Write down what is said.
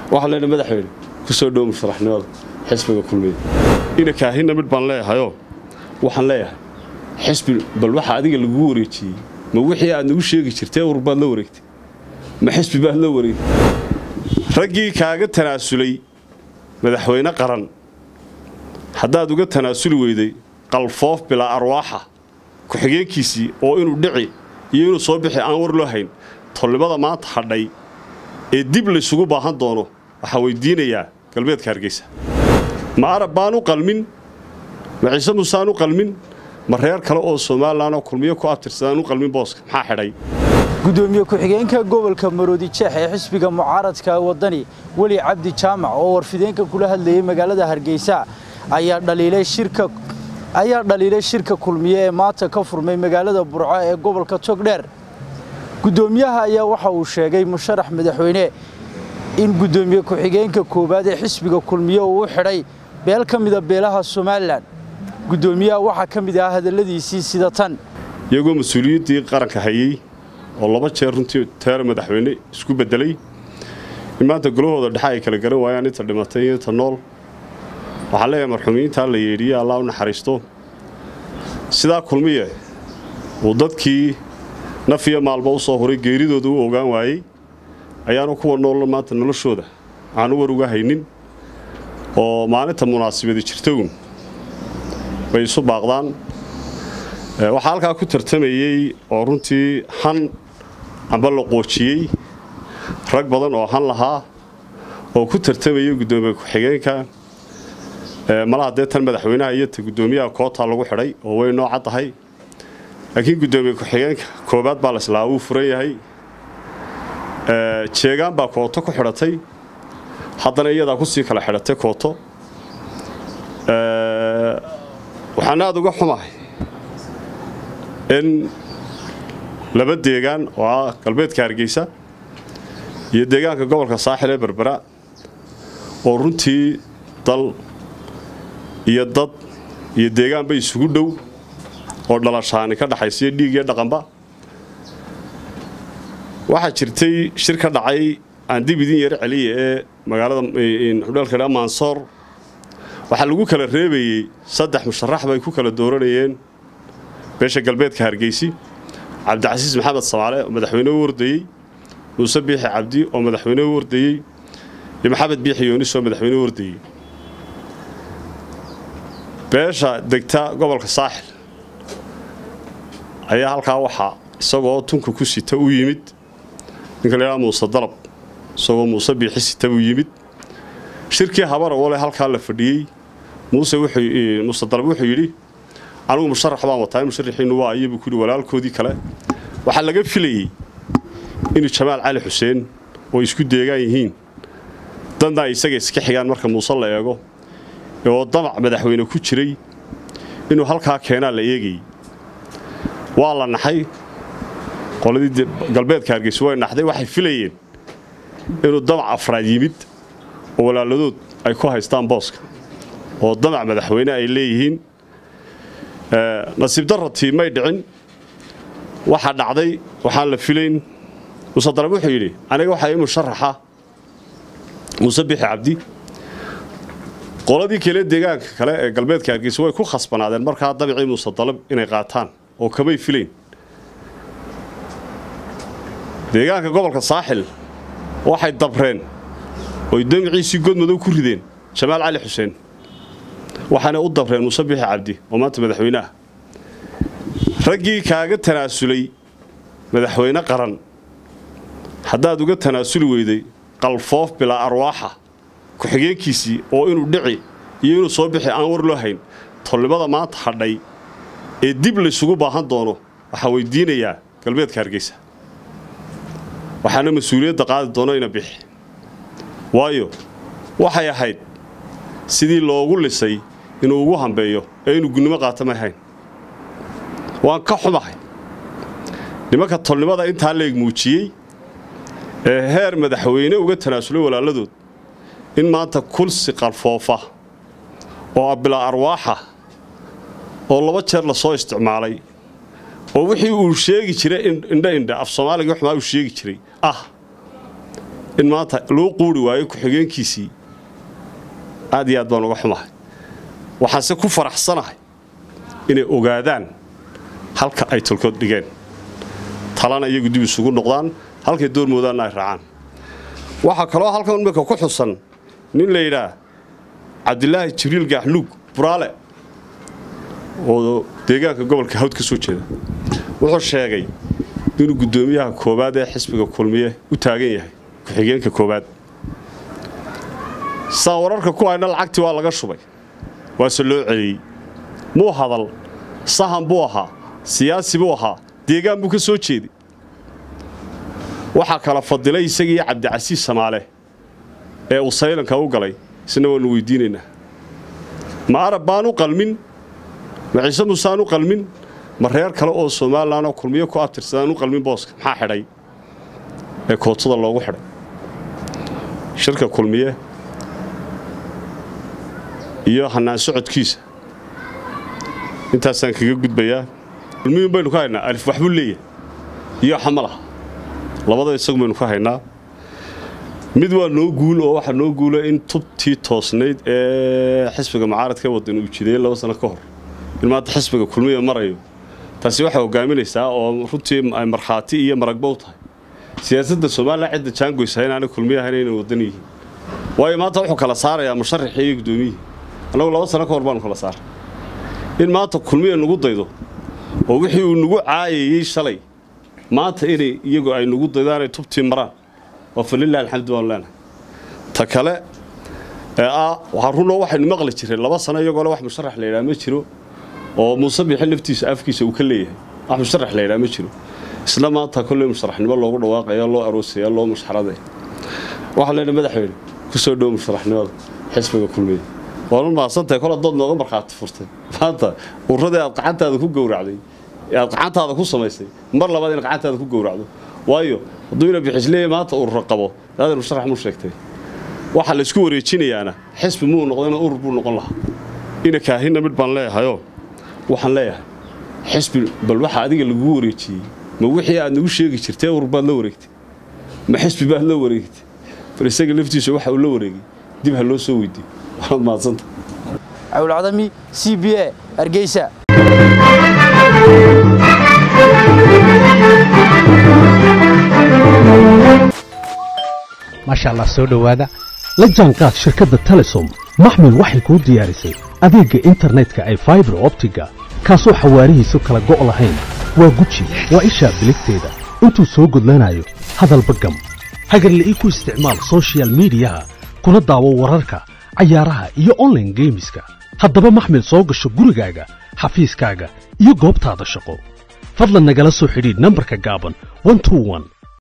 waxaan leenahay madaxweyne ku soo dhow musharaxnimada xisbiga kulmiya ina kaahinna mid baan leeyahayoo waxaan leeyahay xisbi bal waxa adiga lagugu wareejiyey ma wixii aad nagu sheegi jirtay ur baad la wareegtay ma xisbi baad la wareegtay raggii kaaga tanaasulay madaxweyne qaran haddaad uga tanaasuli weyday qalfoof bilaa arwaaxa ku-xigeenkiisii oo inuu dhici iyo inuu soo bixi aan war loo hayn tolnimada maanta hadhay ee dib laysugu baahan doono waxaa weydiinayaa galbeedka hargeysa ma arab baan u qalmin ma ciise muusaan u qalmin ma reer kale oo somalilan oo kulmiyo ku abtirsadaan u qalmin booska maxaa xidhay gudoomiye ku-xigeenka gobolka maroodi jeex ee xisbiga mucaaradka wadani weli cabdi jaamac oo warfideenka kula hadlayay magaalada hargeysa ayaa dhaliilay shirka ayaa dhaliilay shirka kulmiye ee maanta ka furmay magaalada burco ee gobolka togdheer gudoomiyaha ayaa waxa uu sheegay musharax madaxweyne in gudoomiye ku-xigeenka koowaad ee xisbiga kulmiye uu u xidhay beel ka mida beelaha somalilan gudoomiyaha waxaa ka mid ah hadalladiisii sida tan iyagoo mas-uuliyiddii qaranka hayey oo laba jeer runtii teer madaxweyne isku beddelay in maanta golahooda dhexe ay kala garan waayaan inta dhimatay iyo inta nool waxaa leeyahay marxuumiyiintaa la yeedhiye allah u naxariisto sidaa kulmiye uu dadkii naf iyo maalba u soo huray geeridooda u ogaan waayey ayaanu kuwa nool maanta noloshooda aanu war uga haynin oo maalinta munaasabadi jirtown bay isu baaqdaan waxaa halkaa ku tartamayey oo runtii han amba la qoojiyey rag badan oo han lahaa oo ku tartamayay guddoomiye ku-xigeenka malaha dee tan madaxweynaha iyo ta guddoomiyaha kootaa lagu xidhay oo way noo caddahay laakiin guddoomiye ku-xigeenka koobaad baa laslaa wuu furan yahay jeegaan baa kooto ku xidhatay haddana iyadaa kusii kala xidhatay kooto waxaan aada uga xumahay in laba deegaan oo ah galbeedka hargeysa iyo deegaanka gobolka saaxil ee berbera oo runtii dal iyo dad iyo deegaanba isugu dhow oo dhalashaani ka dhaxaysiyo dhiig iyo dhaqanba waxaa jirtay shir ka dhacay aan dib idin yaro celiya ee magaalada xudheelka mansoor waxaa lagu kala reebayey saddex musharax bay ku kala dooranayeen beesha galbeedka hargeysi cabdicasiis maxamed samaale oo madaxweyne u wardayey muuse biixi cabdi oo madaxweyne u wardayey iyo maxamed biixi yoonis oo madaxweyne u wardayey beesha degta gobolka saaxil ayaa halkaa waxaa isagoo tunka ku sita u yimid ninka laydhaha muuse dalab isagoo muuse biixi sita buu yimid shirkii habara wale halkaa la fadhiyey muuse muuse dalab wuxuu yidhi anugu musharax baan wataa musharaxiinnu waa iyabuu ku yidhi walaalkoodii kale waxaa laga filayey inuu jamaal cali xuseen oo isku deegaan yihiin danna ay isaga iska xigaan marka muuse la eego oo damac madaxweyne ku jiray inuu halkaa keenaa la eegayey waa la naxay qoladii galbeedka hargeysa way naxday waxay filayeen inuu damac afraad yimid oo walaaladood ay ku haystaan booska oo damac madaxweyne ay leeyihiin nasiib darratii may dhicin waxaa dhacday waxaan la filayn muuse darab wuxuu yidhi aniga waxaa ii musharaxa muuse bixi cabdi qoladii kale deegaanka kale ee galbeedka hargeysa way ku khasbanaadeen markaa dabicii muuse dalab inay qaataan oo kamay filayn deegaanka gobolka saaxil waxay dabreen oy damiciisii godmadow ku rideen jamaal cali xuseen waxaana u dabreen muuse bixi cabdi oo maanta madaxweyneah raggii kaaga tanaasulay madaxweyne qaran haddaad uga tanaasuli weyday qalfoof bilaa arwaaxa ku-xigeenkiisii oo inuu dhici iyo inuu soo bixi aan war loo hayn tolnimada maanta hadhay ee dib laysugu baahan doono waxaa weydiinayaa galbeedka hargeysa waxaana mas-uuliyadda qaadi doono ina bixi waayo waxay ahayd sidii loogu lisay inuu ugu hambeeyo ee inuu gunnimo qaata may hayn waan ka xumahay nimanka tolnimada intaa leeg muujiyey ee heer madaxweyne uga tanaasulay walaaladood in maanta kulsi qalfoofa oo abilaa arwaaxa oo laba jeer la soo isticmaalay oo wixii uu sheegi jiray indha indha af soomaaliga xumaa uu sheegi jiray ah in maanta loo quuri waayo ku-xigeenkiisii aad iyo aad baan uga xumahay waxaanse ku faraxsanahay inay ogaadaan halka ay tolkood dhigeen talana iyagu dib isugu noqdaan halkay doormoodaanna ay raacaan waxaa kaloo halkan imika ku xusan nin la yidhaah cabdilaahi jibriil gaaxnuug buraale oo deegaanka gobolka hawd ka soo jeeda wuxuu sheegay inuu guddoomiyaha koowaad ee xisbiga kulmiye u taagan yahay ku-xigeenka koowaad saa wararka ku hayna lacagtii waa laga shubay waase loo celiyey muu hadal sahan buu ahaa siyaasi buu ahaa deegaan buu ka soo jeeday waxaa kala fadilay isagii cabdicasiis samaale ee uu saylanka u galay isna waannu weydiinaynaa ma arab baan u qalmin ma ciise muusaan u qalmin ma reer kale oo somalilan oo kulmiyo ku abtirsadaan u qalmin booska maxaa xidhay ee kootada loogu xidhay shirka kulmiye iyo hannaan socodkiisa intaasaan kaga gudbayaa kulmiyun baynu ka haynaa alif waxbuu leeyahay iyo xamalaha labada isagu baynu ka haynaa mid waa noo guul oo waxaa noo guula in tubtii toosnayd ee xisbiga mucaaradka wadan uu jideeyey laba sano ka hor in maanta xisbiga kulmiya marayo taasi waxay hogaaminaysaa oo runtii ay markhaati iyo maragba u tahay siyaasadda somalilan cidda jaangoysa inaanay kulmiya ahayn inay wadan yihiin waayo maanta wuxuu kala saarayaa musharaxii iyo guddoomiyihii annagu laba sano ka hor baanu kala saaray in maanta kulmiya nagu daydo oo wixii uu nagu caayayey shalay maanta inay iyagu ay nagu daydaanay tubtii maraan waa falilah alxamdu baanu leenahay ta kale ee ah waxaa runoo waxaynu maqli jireen laba sano iyagoole wax musharax la yidhaha ma jiro oo muuse bixi laftiisa afkiisa uu ka leeyahay wax musharax la yidhaha ma jiro isla maanta kolley musharaxnimo loogu dhawaaqaya loo aroosaya loo mushxaraday waxaa leenahay madaxweyne ku soo dhowo musharaxnimada xisbiga kulmiya waanu mahadsantahay kol dood nooga markhaati furtay maanta uradii aad gacantaada ku gowracday aad gacantaada ku samaysay mar labaad in gacantaada ku gowracdo waayo hadduu ina bixisleeya maanta urura qabo daadan musharax muu sheegtay waxaa laysku wareejinayaana xisbi muu noqdayna urur buu noqon lahaa ina kaahinna midh baan leeyahayoo waxaan leeyahay xisbi bal waxa adiga lagugu wareejiyey ma wixii aad nagu sheegi jirtay urur baad la wareegtay ma xisbi baad la wareegtay bal isaga laftiisa waxa uu la wareegay dib ha loo soo weydiiyo waad mahadsanta cawlcadami c b a hargeysa maasha allah soo dhowaada la jaanqaad shirkadda telesom maxmil waxay kuu diyaarisay adeegga internetka ay faibar optiga kaasoo xawaarihiisu kala go' lahayn waa guji waa ishaa biligteeda intuu soo gudlanayo hadalba gam hagarla'ii ku isticmaal sochial midiyaha kuna daawo wararka cayaaraha iyo onlaine geemiska haddaba maxmil soo gasho gurigaaga xafiiskaaga iyo goobtaada shaqo fadlan nagala soo xidhiidh nambarka gaaban